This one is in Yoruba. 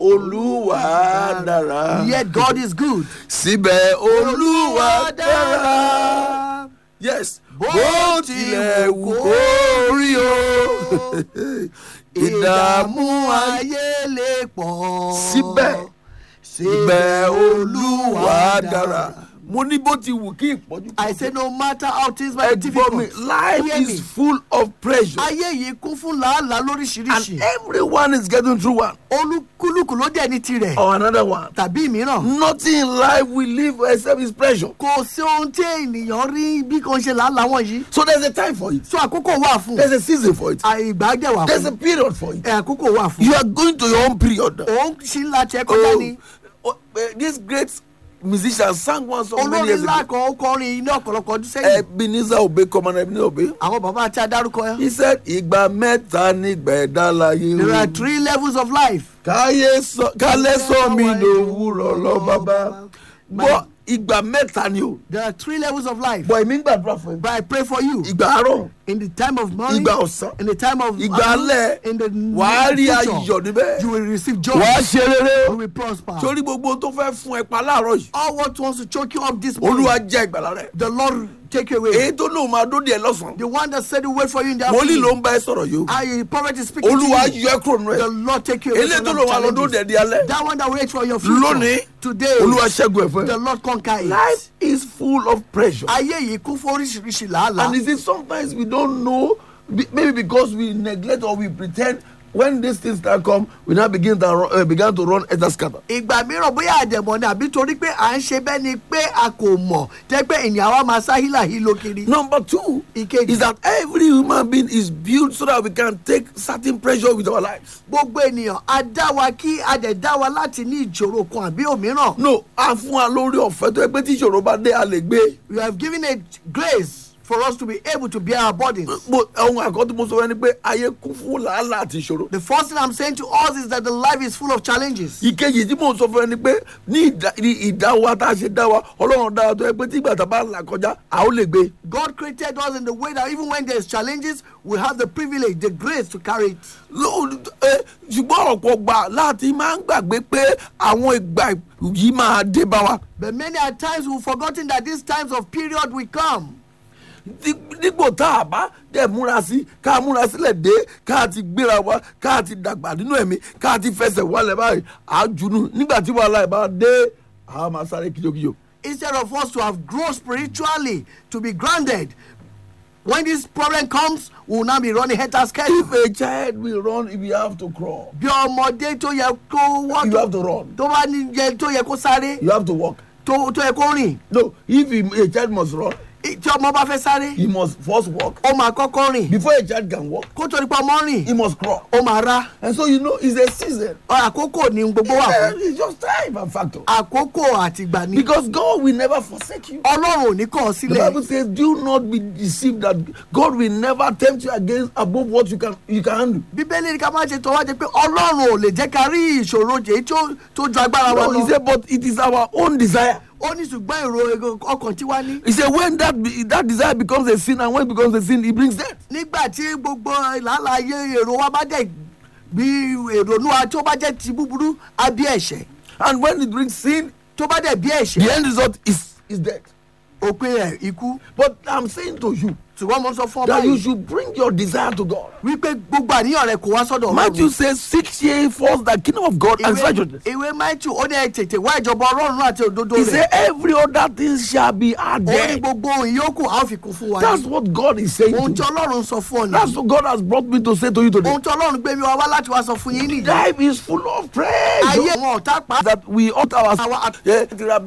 olúwa dára. Yet God is good. síbẹ̀ olúwa dára. yes bó tilẹ̀ wù kó rí o. ìdààmú ayé lè pọ̀. síbẹ̀ síbẹ̀ olúwa dára. mo ní bó ti wù kí ìpọ́jú I say no matter how things might be ẹgbọ́n mi difficult. life hear me. is full of pressure Ayé yìí kún fún làálàá and lóríṣiríṣi. everyone is getting through one Olúkúlùkù ló dẹ̀ ní tirẹ̀. or another one. Tàbí mìíràn. nothing in life will live except his pressure. Kò sí ohun tí ènìyàn rí bí kan ṣe làálàá wọ̀nyí. so there's a time for it So àkókò wà fún. there's a season for it Ìgbà dẹ̀ wà there's a fún. period for it Ẹ̀, Àkókò wà fún. you are going to your own period. Òun ṣì ń la tiẹ̀ kọjá ni. oh, eh, this great musician sang one song many Olórin years ńlá ago kan ó kọrin ní ọ̀pọ̀lọpọ̀ ọdún sẹ́yìn. ebenezer obey commander ebenezer obey Àwọn bàbá àti adárúkọ ẹ̀. he said ìgbà mẹ́ta nígbà ẹ̀dá láyé There are o three levels of life. káyé sọ kálẹ̀ sọ mi lòwúrọ̀ lọ bàbá bọ́ ìgbà mẹ́ta ni o There are three levels of life. bọ̀ èmi ń gbàdúrà fún ẹ But I pray for you. ìgbà àárọ̀ In the time of morning. ìgbà ọ̀sán In the time of ìgbà afternoon, alẹ́ In the wàá rí future, ayọ̀ níbẹ̀ You will receive joy. wàá ṣe rere You will prosper. sórí gbogbo tó fẹ́ fún ẹ pa láàárọ̀ yìí All what wants to choke you up this morning. olúwa jẹ́ ìgbàlá rẹ̀ The Lord take you away. èyí tó lóun máa dóde ẹ lọ́sàn-án The one that said to wait for you in the wòlíì ló afternoon. ń bá ẹ sọ̀rọ̀ yìí o I prophet is speaking olúwa to you. yọ ẹ kúrò nínú The ẹ Lord take you away. eléyìí from tó them lóun máa lọ challenges. dóde ẹ di alẹ́ That one that waits for your future. lónìí Today. olúwa ṣẹ́gun ẹ̀ fún The ẹ. Lord conquer it. life is full of pressure Ayé yìí kún fún oríṣiríṣi làálàá. and you see sometimes we don't know be- maybe because we neglect or we pretend when these things start come we now begin to run, uh, began to run enter scatter. ìgbà mìíràn bóyá àdẹ̀mọ̀ ni àbí torí pé à ń ṣe bẹ́ẹ̀ ni pé a kò mọ̀ jẹ́ pé ènìyàn wa máa sá hílàhílo kiri. number two Ìkejì. is that every human being is built so that we can take certain pressure with our lives. gbogbo ènìyàn a dá wa kí a dẹ̀ dá wa láti ní ìṣòro kan àbí òmíràn. no a fún wa lórí ọ̀fẹ́ tó yẹ pé tí ìṣòro bá dé a lè gbé. you have given a grace for us to be able to bear our burdens. mo ohun àkọ́tún mo sọ wẹ́n ni pé ayé kún fún làálàá àti ìṣòro. the first thing i'm saying to us is that the life is full of challenges. ìkejì tí mò ń sọ fún ẹ ni pé ní ìdá- ní ìdá wa tá a ṣe dá wa ọlọ́run dá wa tó yẹ pé tí ìgbà tá a bá là kọjá a ó lè gbé. God created us in the way that even when there's challenges we have the privilege the grace to carry it. Ló- ẹ, ṣùgbọ́n ọ̀pọ̀ gbà láti máa ń gbàgbé pé àwọn ìgbà yìí máa dé bá wa. but many are times we've forgotten that these times of period will come. Dí- dípò tá a bá dẹ̀ múra sí ká múra sílẹ̀ dé ká ti gbéra wa ká ti dàgbà nínú ẹ̀mí ká ti fẹsẹ̀ wálẹ̀ báyìí à á junú nígbà tí wàhálà ẹ̀ bá dé a máa sáré kíjokíjo. instead of us to have grown spiritually to be grounded when this problem comes we will now be running head and scared. if a child will run if you have to crawl bí ọmọdé tó yẹ kó wọ́n you have to run tó bá ní yẹ tó yẹ kó sáré you have to walk. tó tó yẹ kó rìn no if he, a child must run I- tí ọmọ bá fẹ́ sáré he must first walk ó máa kọ́kọ́ rìn before a child can walk kó tó nípa ọmọ he rìn must crawl ó máa rá and so you know it's a season. Ọ, àkókò ní gbogbo wà Yeah, fún it's just time and factor. àkókò àtìgbà ni because God will never forsake you. ọlọ́run ò ní kọ̀ ọ́ The Bible sílẹ̀ says, "Do not be deceived that God will never tempt you against above what you can you can handle." bíbélì ní ká má ṣe tọ́wọ́ jẹ pé ọlọ́run ò lè jẹ́ ká rí ìṣòro jẹ́ tó tó ju agbára wa No, he lọ said, "But it is our own desire." ó ní ṣùgbọ́n èrò ego- ọkàn tí wá ní. He said, "When that be- that desire becomes a sin, and when it becomes a sin, it brings death." nígbà tí gbogbo làálàá ayé èrò wa bá dẹ̀ bí èrònú wa tó bá jẹ́ ti búburú á bí ẹ̀ṣẹ̀ And when it brings sin, tó bá dẹ̀ bí the ẹ̀ṣẹ̀ end result is is death. òpin rẹ̀ ikú But I'm saying to you ṣùgbọ́n mo sọ fún ọ that you báyìí should bring your desire to God. wípé gbogbo àníyàn rẹ kò wá sọ́dọ̀ Matthew says, "Seek ye first the kingdom of God and His righteousness." ìwé matthew ó ní ẹ tètè wá ìjọba ọlọ́run àti òdodo He rẹ̀ said, "Every other thing shall be ó ní added." gbogbo ohun yòókù a ó fi kún fún wa That's ní. what God is saying. ohun To tí you. ọlọ́run sọ fún ọ That's nìyí what God has brought me to say to you today. ohun tí ọlọ́run gbé mi wá wá láti wá sọ fún yín nìyí Life is full of ayé praise. wọn ọ̀tá pa That we ought our Our- yeah,